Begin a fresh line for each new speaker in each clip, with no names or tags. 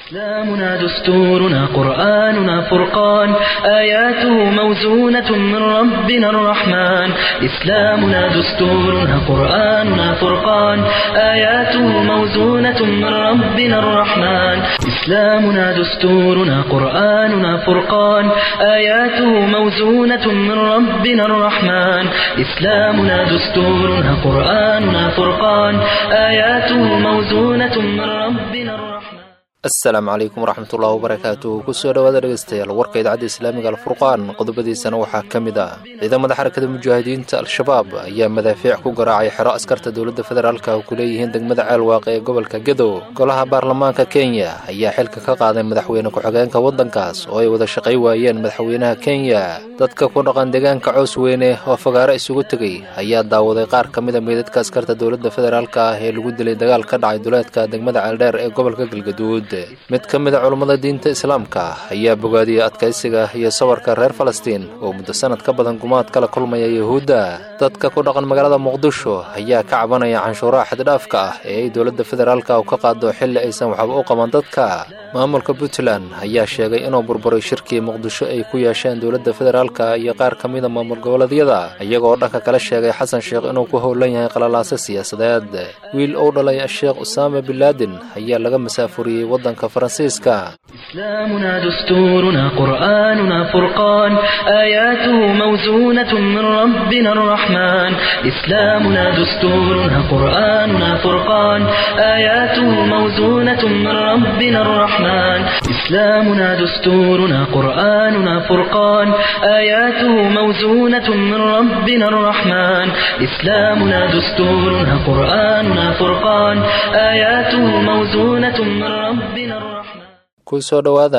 إسلامنا دستورنا قرآننا فرقان آياته موزونة من ربنا الرحمن إسلامنا دستورنا قرآننا فرقان آياته موزونة من ربنا الرحمن إسلامنا دستورنا قرآننا فرقان آياته موزونة من ربنا الرحمن إسلامنا دستورنا قرآننا فرقان آياته موزونة من ربنا الرحمن
asalaamu calaykum waraxmatullahi wabarakaatu kusoo dhawaada dhegeystayaal warka idaacadda islaamiga alfurqaan qodobadiisana waxaa ka mid ah ciidamada xarakada mujaahidiinta al-shabaab ayaa madaafiic ku garaacay xero askarta dowladda federaalka oo ku leeyihiin degmada ceelwaaq ee gobolka gedo golaha baarlamaanka kenya ayaa xilka ka qaaday madaxweyne ku-xigeenka waddankaas oo ay wada shaqay waayeen madaxweynaha kenya dadka ku dhaqan deegaanka cows weyne oo fagaaro isugu tegey ayaa daawaday qaar ka mida meydadka askarta dowladda federaalka ah ee lagu dilay dagaal ka dhacay duleedka degmada ceeldheer ee gobolka galgaduud mid ka mid a culummada diinta islaamka ayaa bogaadiyey adkaysiga iyo sawarka reer falastiin oo muddo sanad ka badan gumaad kala kulmaya yuhuudda dadka ku dhaqan magaalada muqdisho ayaa ka cabanaya canshuuraha xaddhaafka ah ee ay dowladda federaalka u ka qaado xilli aysan waxba u qaban dadka maamulka puntland ayaa sheegay inuu burburay shirkii muqdisho ay ku yeesheen dowladda federaalka iyo qaar ka mida maamul goboleedyada iyagoo dhanka kale sheegay xasan sheekh inuu ku howlan yahay qalalaase siyaasadeed wiil uu dhalay sheekh usaama bilaadin ayaa laga masaafuriyey waddanka faransiiska
إسلامنا دستورنا قرآننا فرقان آياته موزونة من ربنا الرحمن إسلامنا دستورنا قرآننا فرقان آياته موزونة من ربنا الرحمن إسلامنا دستورنا قرآننا فرقان آياته موزونة من ربنا الرحمن إسلامنا دستورنا قرآننا فرقان آياته موزونة من ربنا الرحمن
kusoo dhowaada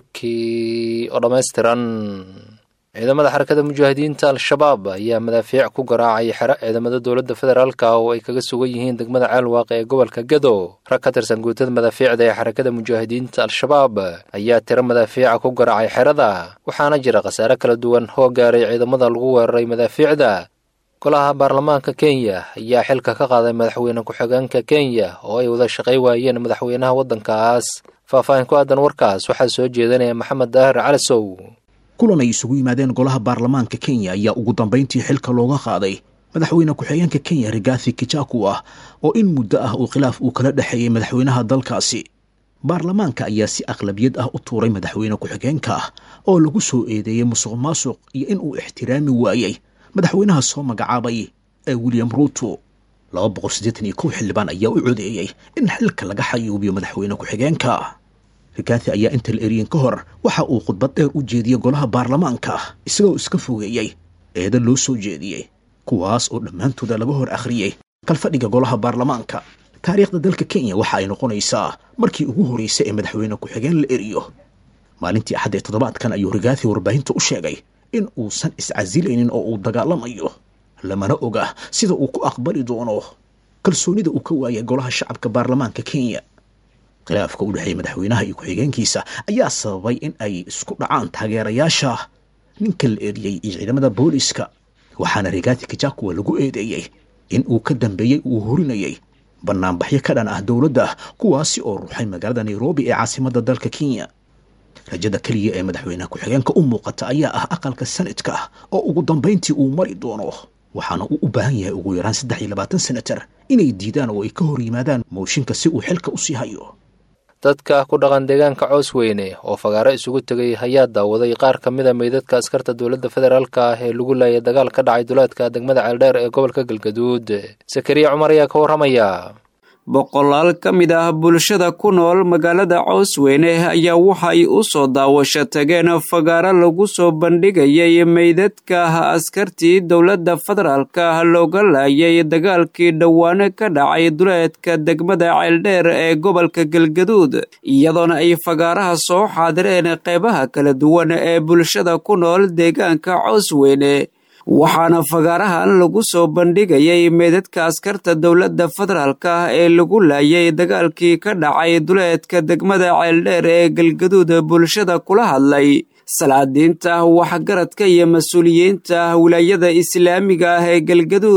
warkii oo dhammaystiran ciidamada xarakada mujaahidiinta al-shabaab ayaa madaafiic ku garaacay xero ciidamada dowladda federaalka oo ay kaga sugan yihiin degmada ceelwaaq ee gobolka gedo rag ka tirsan guutada madaafiicda ee xarakada mujaahidiinta al-shabaab ayaa tiro madaafiica ku garaacay xerada waxaana jira khasaare kala duwan oo gaaray ciidamada lagu weeraray madaafiicda golaha baarlamaanka kenya ayaa xilka ka qaaday madaxweyne ku-xigeenka kenya oo ay wada shaqay waayeen madaxweynaha waddankaas faahfaahin ku aadan warkaas waxaa soo jeedanaya maxamed daahir calasow
kulan ay isugu yimaadeen golaha baarlamaanka kenya ayaa ugu dambayntii xilka looga qaaday madaxweyne ku-xigeenka kenya rigathi kijaku ah oo in muddo ah uu khilaaf uu kala dhexeeyey madaxweynaha dalkaasi baarlamaanka ayaa si aqlabiyad ah u tuuray madaxweyne ku-xigeenka ah oo lagu soo eedeeyey musuq maasuq iyo in uu ixtiraami waayey madaxweynaha soo magacaabay ee william ruuto laba boqol siddeetan iyo kow xildhibaan ayaa u codeeyey in xilka laga xayuubiyo madaxweyne ku-xigeenka rikathi ayaa inta la eriyin ka hor waxa uu khudbad dheer u jeediyey golaha baarlamaanka isagoo iska fogeeyey eeda loo soo jeediyey kuwaas oo dhammaantooda laga hor akhriyey kalfadhiga golaha baarlamaanka taariikhda dalka kenya waxa ay noqonaysaa markii ugu horreysay ee madaxweyne ku-xigeen la eriyo maalintii axad ee toddobaadkan ayuu rikaathi warbaahinta u sheegay in uusan iscasilaynin oo uu dagaalamayo lamana oga sida uu ku aqbali doono kalsoonida uu ka waayay golaha shacabka baarlamaanka kenya khilaafka u dhexeeya madaxweynaha iyo ku-xigeenkiisa ayaa sababay in ay isku dhacaan taageerayaasha ninka la eriyey iyo ciidamada booliska waxaana rigathi kijakuwa lagu eedeeyey in uu ka dambeeyey uu horinayay banaanbaxyo ka dhan ah dowladda kuwaasi oo ruuxay magaalada nairobi ee caasimadda dalka kenya rajada keliya ee madaxweynaha ku-xigeenka u muuqata ayaa ah aqalka sanadka oo ugu dambayntii uu mari doono waxaana uu u baahan yahay ugu yaraan saddex iyo labaatan senatar inay diidaan oo ay ka hor yimaadaan mooshinka si uu xilka u sii hayo
dadka ku dhaqan deegaanka cows weyne oo fagaaro isugu tegay ayaa daawaday qaar ka mid a meydadka askarta dowladda federaalka ah ee lagu laayay dagaal ka dhacay duleedka degmada ceeldheer ee gobolka galgaduud sakariya cumar ayaa ka warramaya
boqolaal ka mid ah bulshada ku nool magaalada coosweyne ayaa waxay u soo daawasho tageen fagaaro lagu soo bandhigayay meydadka askartii dowladda federaalka looga laayay dagaalkii dhowaane ka dhacay duleedka degmada ceeldheer ee gobolka galgaduud iyadoona ay fagaaraha soo xaadireen qeybaha kala duwan ee bulshada ku nool deegaanka coosweyne waxaana fagaarahan lagu soo bandhigayay meedadka askarta dowladda federaalka ee lagu laayay dagaalkii ka dhacay duleedka degmada ceeldheer ee galgaduud bulshada kula hadlay salaadiinta waxgaradka iyo mas-uuliyiinta wilaayada islaamiga ah ee galgaduud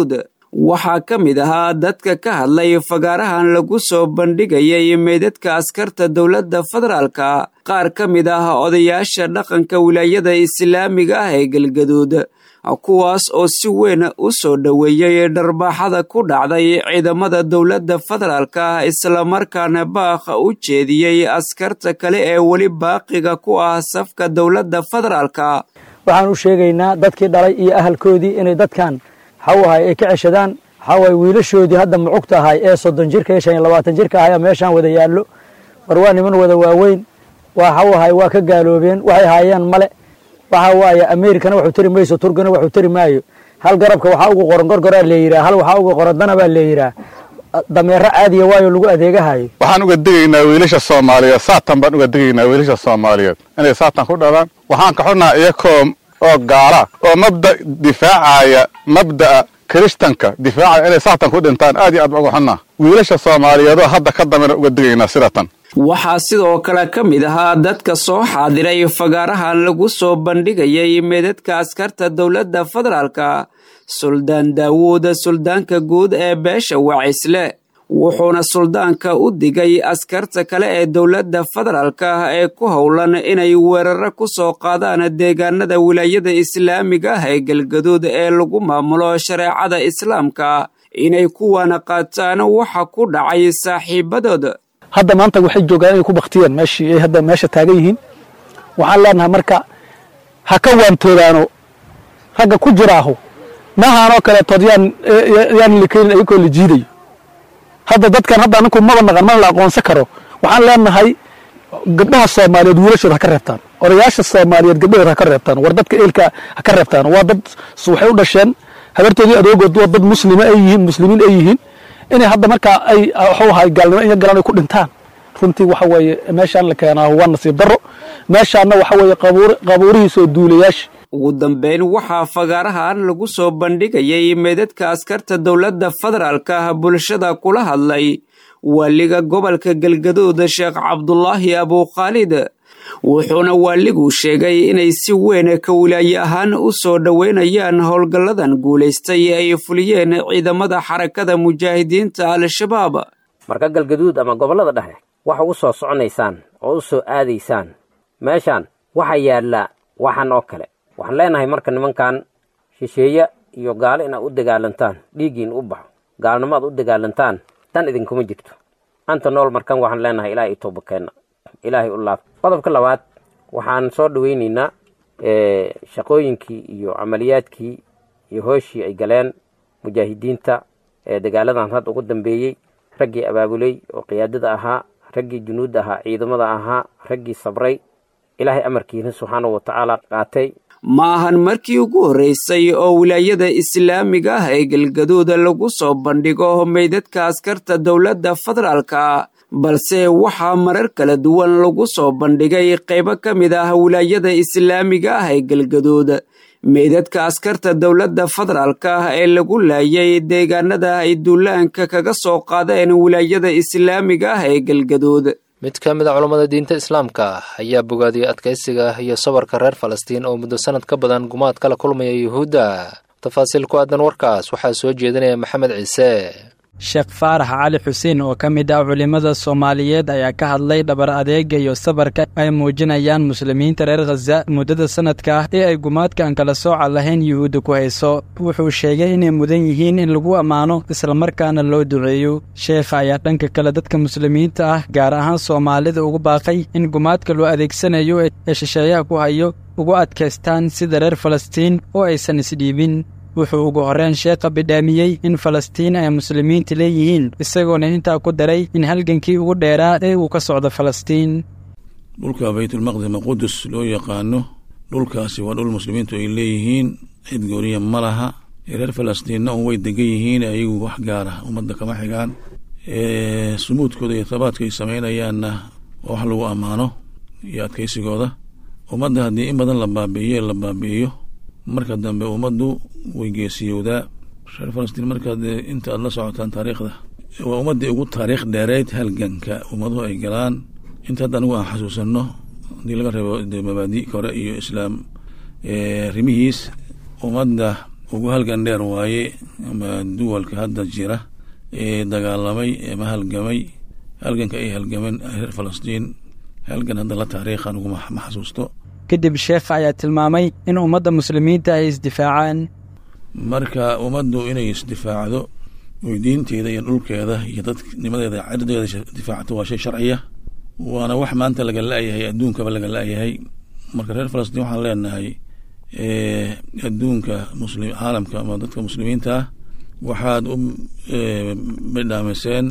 waxaa ka mid ahaa dadka ka hadlay fagaarahan lagu soo bandhigayay meydadka askarta dowladda federaalka qaar ka mid ah odayaasha dhaqanka wilaayada islaamiga ah ee galgaduud kuwaas oo si weyn u soo dhoweeyey dharbaaxada ku dhacday ciidamada dowladda federaalka islamarkaana baakha u jeediyey askarta kale ee weli baaqiga ku ah safka dowladda federaalka
waxaan u sheegaynaa dadkii dhalay iyo ahalkoodii inay dadkan waxawahay ay ka ceshadaan waxawaay wiilashoodii hadda mucugta ahay ee soddon jirka iyo shan iyo labaatan jirka ahay meeshaan wada yaallo war waa niman wada waaweyn waxawahay waa ka gaaloobeen waxay haayeen male waxa waaye amerikana waxuu tari mayso turkana waxuu tari maayo hal garabka waxaa ugu qoran gorgoraa leeyiraa hal waxaa ugu qoran dana baa leeyiraa dameero caadiya waayo lagu adeegahayo
waxaan uga digaynaa wiilasha soomaaliyeed saatan baan uga digaynaa wiilasha soomaaliyeed inay saatan ku dhalaan waxaan ka xunnaha iyakoo oo gaala oo mabda difaacaya mabda'a kiristanka difaacaya inay saatan ku dhintaan aad iyo aad baan uga xunnaa wiilasha soomaaliyeedoo hadda ka dambena uga digaynaa sidatan
waxaa sidoo kale ka mid ahaa dadka soo xaadiray fagaarahan lagu soo bandhigayay meedadka askarta dowladda federaalka suldaan daawuud suldaanka guud ee beesha wacisle wuxuuna suldaanka u digay askarta kale ee dowladda federaalka ee ku howlan inay weeraro ku soo qaadaan deegaanada wilaayada islaamiga ah ee galgaduud ee lagu maamulo shareecada islaamka inay kuwana qaataan waxa ku dhacay saaxiibadood
hadda maanta waxay joogaan inay ku baktiyeen meeshii ay hadda meesha taagan yihiin waxaan leenahay marka ha ka waantoodaano ragga ku jiraaho maahaanoo kaleetood yaan yaan likenin ayagoo la jiidayo hadda dadkan hadda aninku maba naqan mana la aqoonsan karo waxaan leenahay gabdhaha soomaaliyeed wiilashooda ha ka reebtaan odayaasha soomaaliyeed gabdhahooda ha ka reebtaan war dadka eelka ha ka reebtaan waa dad waxay u dhasheen habartoodii adoogood waa dad muslima ay yihiin muslimiin ay yihiin inay hadda markaa ay waxuu ahay gaalnimo iyo galaan ay ku dhintaan runtii waxa weeye meeshaan la keenaa waa nasiib darro meeshaanna waxa weeye qabuurihiisa oo duulayaasha
ugu dambeyn waxaa fagaarahan lagu soo bandhigayay meedadka askarta dowladda federaalka bulshada kula hadlay waaliga gobolka galgaduud sheekh cabdulaahi abukhaalid wuxuuna waaligu sheegay inay si weyn ka wilaaye ahaan u soo dhoweynayaan howlgalladan guulaystay ay fuliyeen ciidamada xarakada mujaahidiinta al-shabaab
marka galgaduud ama gobollada dhexe waxa u soo soconaysaan oo u soo aadaysaan meeshaan waxaa yaalla waxan oo kale waxaan leenahay marka nimankan shisheeye iyo gaalo inaad u dagaalantaan dhiiggiin u baxo gaalnimo aad u dagaalantaan tan idinkuma jirto anta nool markan waxaan leenahay ilaahay i toobakeenna ilaahay u laaf qodobka labaad waxaan soo dhoweynaynaa shaqooyinkii iyo camaliyaadkii iyo hooshii ay galeen mujaahidiinta ee dagaaladan hadda ugu dambeeyey raggii abaabuley oo qiyaadada ahaa raggii junuudda ahaa ciidamada ahaa raggii sabray ilaahay amarkiina subxaanahu watacaala qaatay
ma ahan markii ugu horreysay oo wilaayada islaamiga ah ee galgaduud lagu soo bandhigo meydadka askarta dowladda federaalka balse waxaa marar kala duwan lagu soo bandhigay qaybo ka mid ah wilaayada islaamiga ah ee galgaduud meydadka askarta dowladda federaalka ee lagu laayay deegaanada ay duulaanka kaga soo qaadeen wilaayada islaamiga ah ee galgaduud
mid ka mid a culammada diinta islaamka ayaa bogaadiyey adkaysiga iyo sabarka reer falastiin oo muddo sanad ka badan gumaad kala kulmaya yuhuudda tafaasiil ku aadan warkaas waxaa soo jeedinaya maxamed ciise
sheekh faarax cali xuseen oo ka mid ah culimmada soomaaliyeed ayaa ka hadlay dhabar adeega iyo sabarka ay muujinayaan muslimiinta reer khaza muddada sanadka ah ee ay gumaadkaan kala sooca lahayn yuhuudda ku hayso wuxuu sheegay inay mudan yihiin in lagu ammaano islamarkaana loo duceeyo sheekha ayaa dhanka kale dadka muslimiinta ah gaar ahaan soomaalida ugu baaqay in gumaadka loo adeegsanayo ee shisheeyaha ku hayo ugu adkaystaan sida reer falastiin oo aysan isdhiibin wuxuu ugu horreyn sheekha bidhaamiyey in falastiin ay muslimiinta leeyihiin isagoona intaa ku daray in halgankii ugu dheeraa ee uu ka socdo falastiin
dhulka baytulmaqdis ama qudus loo yaqaano dhulkaasi waa dhul muslimiintu ay leeyihiin cid gooniya ma laha reer falastiinna un way degan yihiin ayagu wax gaara ummadda kama xigaan sumuudkooda iyo tabaadka ay samaynayaanna waa wax lagu ammaano iyo adkaysigooda ummadda haddii in badan la baabi'iyo la baabi'iyo marka dambe ummaddu way geesiyowdaa reer falastiin markaad inta aad la socotaan taariikhda waa ummaddii ugu taariikh dheereyd halganka ummaduhu ay galaan inta hadda anigu aan xasuusanno haddii laga reebo mabaadi kore iyo islaam rimihiis ummadda ugu halgan dheer waaye ama duwalka hadda jira ee dagaalamay ama halgamay halganka ay halgameen reer falastiin halgan hadda la taariikhan uguma ma xasuusto
kadib sheekha ayaa tilmaamay in ummadda muslimiinta ay isdifaacaan
marka ummaddu inay isdifaacdo oy diinteeda iyo dhulkeeda iyo dadnimadeeda cirdeeda difaacato waa shay sharciya waana wax maanta laga la-yahay adduunkaba laga la-yahay marka reer falastiin waxaan leenahay adduunka muslim caalamka ama dadka muslimiinta ah waxaad u midhaamiseen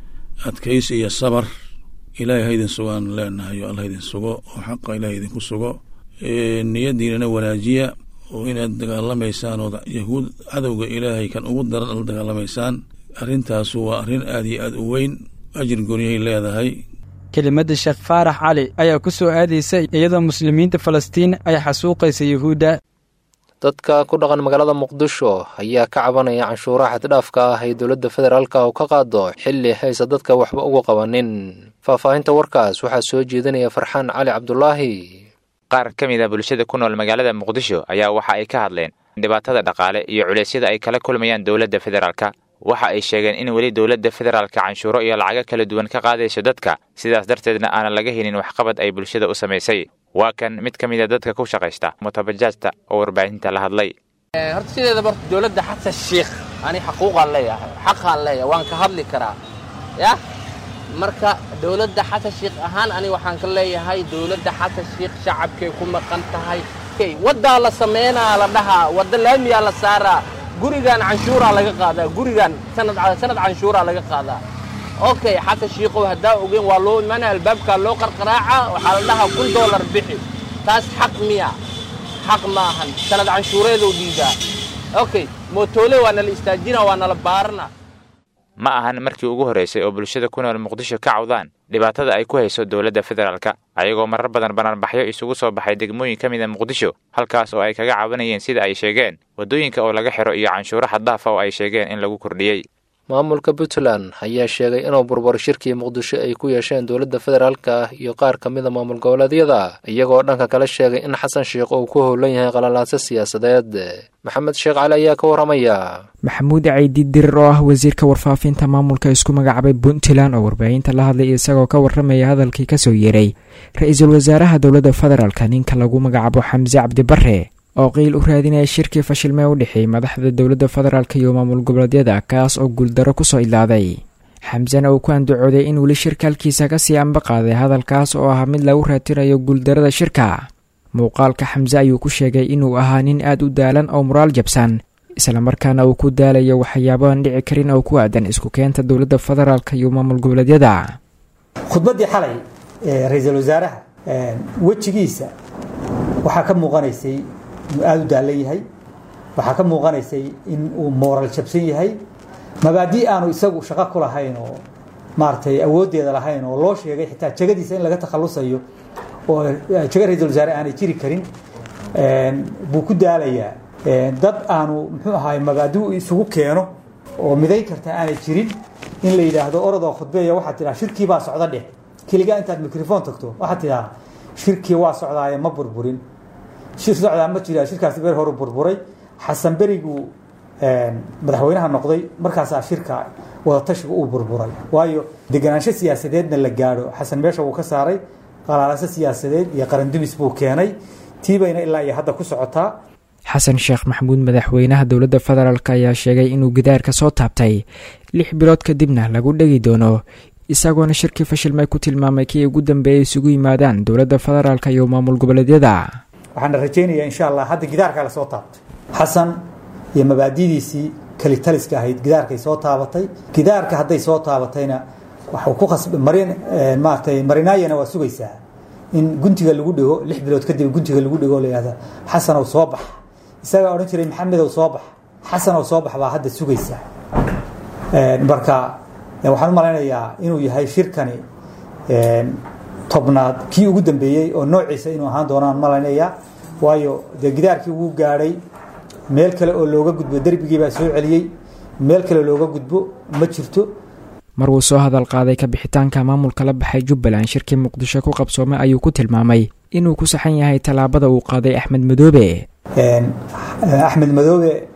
adkaysi iyo sabar ilaahay haydin sugaan leenahay oo allah idin sugo oo xaqa ilahay idinku sugo niyadiinana wanaajiya oo inaad dagaalamaysaan oo yahuud cadowga ilaahay kan ugu daran la dagaalamaysaan arrintaasu waa arrin aad iyo aad u weyn ajir goonyahay leedahay
kelimadda sheekh faarax cali ayaa ku soo aadaysa iyadoo muslimiinta falastiin ay xasuuqaysa yuhuudda
dadka ku dhaqan magaalada muqdisho ayaa ka cabanaya canshuuraha xaddhaafka ah ee dowladda federaalka oo ka qaado xilli haysa dadka waxba uga qabanin faahfaahinta warkaas waxaa soo jeedinaya farxaan cali cabdulaahi
qaar ka mid a bulshada ku nool magaalada muqdisho ayaa waxa ay ka hadleen dhibaatada dhaqaale iyo culeysyada ay kala kulmayaan dowladda federaalka waxa ay sheegeen in weli dowladda federaalka canshuuro iyo lacago kala duwan ka qaadayso dadka sidaas darteedna aanan laga helin waxqabad ay bulshada u samaysay waa kan mid ka mid a dadka ku shaqaysta mutabajaajta oo warbaahinta la hadlay
horta sideedaba horta dowladda xasan shiikh ani xaquuqaan leeyahay xaqaan leeyahay waan ka hadli karaa yah marka dowladda xasan shiikh ahaan ani waxaan ka leeyahay dowladda xasan shiikh shacabkay ku maqan tahay waddaa la sameynaa la dhahaa wadda laamiyaa la saaraa gurigan canshuuraa laga qaadaa gurigan sanad sanad canshuuraa laga qaadaa okay xasan shiikow haddaa ogeyn waa loo imaanaya albaabkaa loo qarqaraaca waxaa la dhahaa kun dollar bixi taas xaq miya xaq ma ahan sanad canshuureedoo dhiigaa okay mootoole waa nala istaajina waa nala baarana
ma ahan markii ugu horraysay oo bulshada ku nool muqdisho ka cawdaan dhibaatada ay ku hayso dowladda federaalka ayagoo marar badan banaanbaxyo isugu soo baxay degmooyin ka mid a muqdisho halkaas oo ay kaga cabanayeen sida ay sheegeen waddooyinka oo laga xiro iyo canshuuro xaddaafa oo ay sheegeen in lagu kordhiyey
maamulka puntland ayaa sheegay inuu burbur shirkii muqdisho ay ku yeesheen dowladda federaalka iyo qaar ka mid a maamul goboleedyada iyagoo dhanka kale sheegay in xasan sheikh uu ku howlan yahay qalalaase siyaasadeed maxamed sheekh cali ayaa ka warramaya
maxamuud caydi dirir oo ah wasiirka warfaafinta maamulka isku magacaabay puntland oo warbaahinta la hadlay isagoo ka warramaya hadalkii kasoo yeeray ra-iisul wasaaraha dowladda federaalka ninka lagu magacaabo xamse cabdibare oo qiil u raadinaya shirkii fashilmee u dhexeeyey madaxda dowladda federaalk iyo maamul goboleedyada kaas oo guuldaro kusoo ilaaday xamsena uu ku andacooday in weli shirka halkiisa kasii anba qaaday hadalkaas oo ah mid lagu raatinayo guuldarada shirka muuqaalka xamse ayuu ku sheegay inuu ahaa nin aad u daalan oo muraal jabsan islamarkaana uu ku daalayo waxyaabahan dhici karin oo ku aadan isku keenta dowladda federaalk iyo maamul goboleedyada
khudbaddii xalay ee ra-iisul wasaaraha wejigiisa waxaa ka muuqanaysay inuu aada u daalan yahay waxaa ka muuqanaysay in uu mooral jabsan yahay mabaadii aanu isagu shaqo ku lahayn oo maaragtay awooddeeda lahayn oo loo sheegay xitaa jegadiisa in laga takhalusayo oo jego ra-isul wasaare aanay jiri karin buu ku daalayaa dad aanu muxuu ahaay mabaadi u isugu keeno oo midayn karta aanay jirin in la yidhaahdo orodoo khudbeeya waxaad tidhaha shirkii baa socda dheh keligaa intaad microphone tagto waxaad tidhaha shirkii waa socdaaye ma burburin shir socdaa ma jira shirkaasi ber horu burburay xasan beriguu madaxweynaha noqday markaasaa shirka wadatashiga uu burburay waayo deganaansho siyaasadeedna la gaadho xasan meesha wuu ka saaray qalaalase siyaasadeed iyo qarandumis buu keenay tiibayna ilaa iyo hadda ku socotaa
xasan sheekh maxamuud madaxweynaha dowladda federaalk ayaa sheegay inuu gidaarka soo taabtay lix bilood kadibna lagu dhegi doono isagoona shirkii fashilmay ku tilmaamay kii ugu dambeeyay isugu yimaadaan dowladda federaalk iyo maamul goboleedyada
waxaana rajaynayaa insha allah hadda gidaarkaa lasoo taabtay xasan iyo mabaadidiisii kalitaliska ahayd gidaarkay soo taabatay gidaarka hadday soo taabatayna waxuu ku khasb marin maaragtay marinaayana waa sugaysaa in guntiga lagu dhigo lix bilood kadib guntiga lagu dhigo la yihahda xasanow soo bax isagaa odhan jiray maxamedow soo bax xasanow soo bax baa hadda sugaysaa marka waxaan u malaynayaa inuu yahay shirkani tobnaad kii ugu dambeeyey oo noociisa inuu ahaan doonaan malaynayaa waayo dee gidaarkii wuu gaadhay meel kale oo looga gudbo derbigii baa soo celiyey meel kale looga gudbo ma jirto
mar uu soo hadal qaaday ka bixitaanka maamulka la baxay jubbaland shirkii muqdisho ku qabsoomay ayuu ku tilmaamay inuu ku saxan yahay tallaabada uu qaaday axmed madoobe
axmed madoobe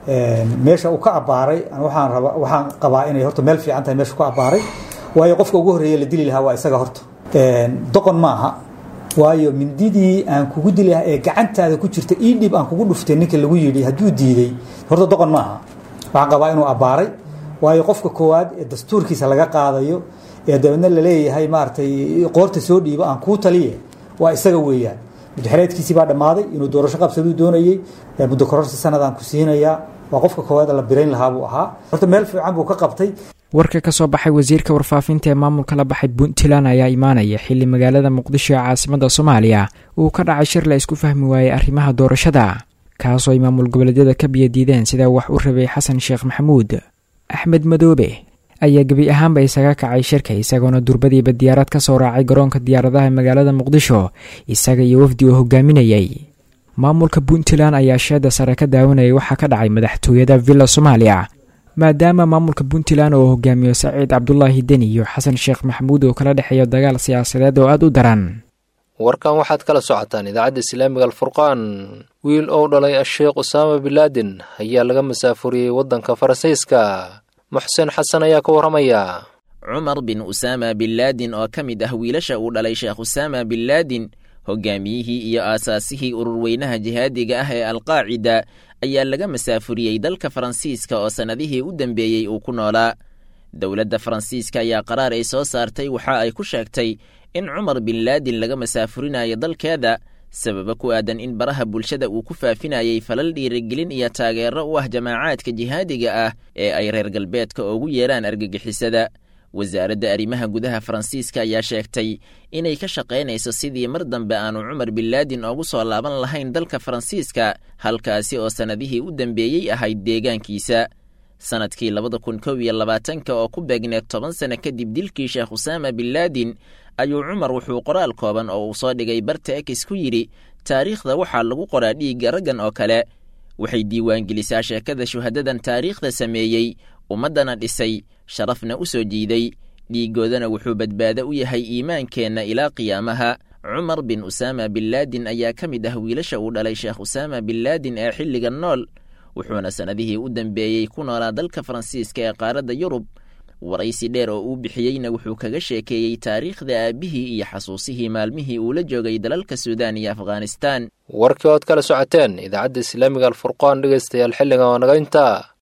meesha uu ka abbaaray waxaan raba waxaan qabaa inay horta meel fiican tahay meesha ku abbaaray waayo qofka ugu horreeya la dili lahaa waa isaga horta doqon maaha waayo mindidii aan kugu dili lahaa ee gacantaada ku jirta ii dhib aan kugu dhuftay ninka lagu yidhi hadduu diiday horta doqon maaha waxaan qabaa inuu abbaaray waayo qofka koowaad ee dastuurkiisa laga qaadayo ee dabeedna laleeyahay maaragtay qoorta soo dhiibo aan kuu taliye waa isaga weeyaan muddaxereedkiisii baa dhammaaday inuu doorasho qabsaduu doonayey muddo kororsi sanadaan ku siinayaa waa qofka koowaad la birayn lahaa buu ahaa horta meel fiican buu ka qabtay
warka ka soo baxay wasiirka warfaafinta ee maamulka la baxay puntland ayaa imaanaya xilli magaalada muqdisho ee caasimada soomaaliya uu ka dhacay shir la isku fahmi waayey arrimaha doorashada kaasoo ay maamul goboleedyada ka biyadiideen sidaa wax u rabay xasan sheekh maxamuud axmed madoobe ayaa gebi ahaanba isaga kacay shirka isagoona durbadiiba diyaarad ka soo raacay garoonka diyaaradaha magaalada muqdisho isaga iyo wafdi uu hogaaminayay maamulka puntland ayaa sheeda sare ka daawanayay waxaa ka dhacay madaxtooyada villa soomaaliya maadaama maamulka puntland oo hogaamiyo saciid cabdulaahi deni iyo xasan sheekh maxamuud oo kala dhexeeyo dagaal siyaasadeed oo aada u daran
warkan waxaad kala socotaan idaacadda islaamiga alfurqaan wiil ou dhalay a-sheekh usaama bilaadin ayaa laga masaafuriyey waddanka faransiiska muxsen xasan ayaa ka warramaya
cumar bin usaama binlaadin oo ka mid ah wiilasha uu dhalay sheekh usaama binlaadin hogaamiyihii iyo aasaasihii ururweynaha jihaadiga ah ee alqaacida ayaa laga masaafuriyey dalka faransiiska oo sannadihii u dambeeyey uu ku noolaa dowladda faransiiska ayaa qaraar ay soo saartay waxa ay ku sheegtay in cumar binlaadin laga masaafurinayo dalkeeda sababa ku aadan in baraha bulshada uu ku faafinayay falal dhiirigelin iyo taageero u ah jamaacaadka jihaadiga ah ee ay reer galbeedka ugu yeeraan argagixisada wasaaradda arrimaha gudaha faransiiska ayaa sheegtay inay ka shaqaynayso sidii mar dambe aanu cumar binlaadin oogu soo laaban lahayn dalka faransiiska halkaasi oo sannadihii u dambeeyey ahayd deegaankiisa sannadkii labada kun kow iyo labaatanka oo ku beegneed toban sano kadib dilkii sheekh usaama binlaadin ayuu cumar wuxuu qoraal kooban oo uu soo dhigay barta ekis ku yidhi taariikhda waxaa lagu qoraa dhiigga raggan oo kale waxay diiwaangelisaa sheekada shuhadadan taariikhda sameeyey ummaddana dhisay sharafna u soo jiiday dhiiggoodana wuxuu badbaado u yahay iimaankeenna ilaa qiyaamaha cumar bin usaama binlaadin ayaa ka mid ah wiilasha uu dhalay sheekh usaama binlaadin ee xilliga nool wuxuuna sannadihii u dambeeyey ku noolaa dalka faransiiska ee qaaradda yurub waraysi dheer oo uu bixiyeyna wuxuu kaga sheekeeyey taariikhda aabbihii iyo xasuusihii maalmihii uu la joogay dalalka suudaan iyo afghanistaan
warkii ood kala socoteen idaacadda islaamiga alfurqaan dhegaystayaal xilligan oo naga intaa